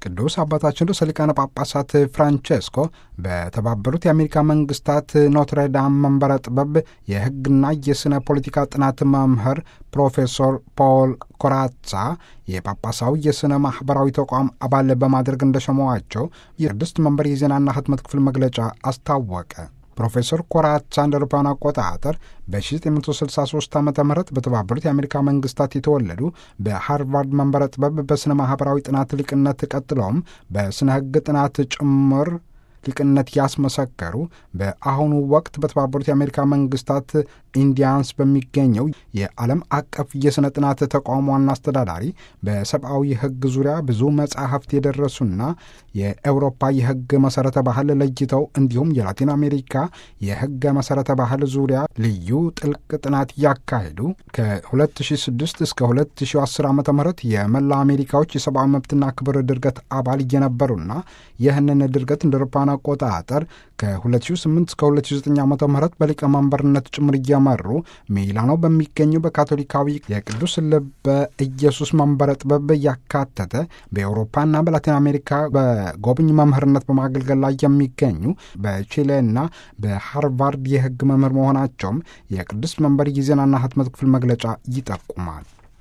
ቅዱስ አባታችን ርዕሰ ሊቃነ ጳጳሳት ፍራንቼስኮ በተባበሩት የአሜሪካ መንግስታት ኖትረዳም መንበረ ጥበብ የሕግና የሥነ ፖለቲካ ጥናት መምህር ፕሮፌሰር ፖል ኮራትሳ የጳጳሳዊ የሥነ ማኅበራዊ ተቋም አባል በማድረግ እንደሸመዋቸው የቅድስት መንበር የዜናና ህትመት ክፍል መግለጫ አስታወቀ። ፕሮፌሰር ኮራትሳ እንደ አውሮፓውያን አቆጣጠር በ1963 ዓ ም በተባበሩት የአሜሪካ መንግስታት የተወለዱ በሃርቫርድ መንበረ ጥበብ በሥነ ማኅበራዊ ጥናት ሊቅነት ቀጥለውም በሥነ ሕግ ጥናት ጭምር ሊቅነት ያስመሰከሩ በአሁኑ ወቅት በተባበሩት የአሜሪካ መንግስታት ኢንዲያንስ በሚገኘው የዓለም አቀፍ የሥነ ጥናት ተቋም ዋና አስተዳዳሪ፣ በሰብአዊ ሕግ ዙሪያ ብዙ መጻሕፍት የደረሱና የአውሮፓ የሕግ መሠረተ ባህል ለይተው እንዲሁም የላቲን አሜሪካ የሕግ መሠረተ ባህል ዙሪያ ልዩ ጥልቅ ጥናት ያካሄዱ ከ2006 እስከ 2010 ዓ ም የመላ አሜሪካዎች የሰብአዊ መብትና ክብር ድርገት አባል እየነበሩና ይህንን ድርገት እንደ አውሮፓውያን አቆጣጠር ከ2008 እስከ 2009 ዓ ም በሊቀመንበርነት ጭምር እየመሩ ሚላኖ በሚገኘው በካቶሊካዊ የቅዱስ ልበ ኢየሱስ መንበረ ጥበብ ያካተተ በአውሮፓና በላቲን አሜሪካ በጎብኝ መምህርነት በማገልገል ላይ የሚገኙ በቺሌና በሃርቫርድ የሕግ መምህር መሆናቸውም የቅዱስ መንበር የዜናና ህትመት ክፍል መግለጫ ይጠቁማል።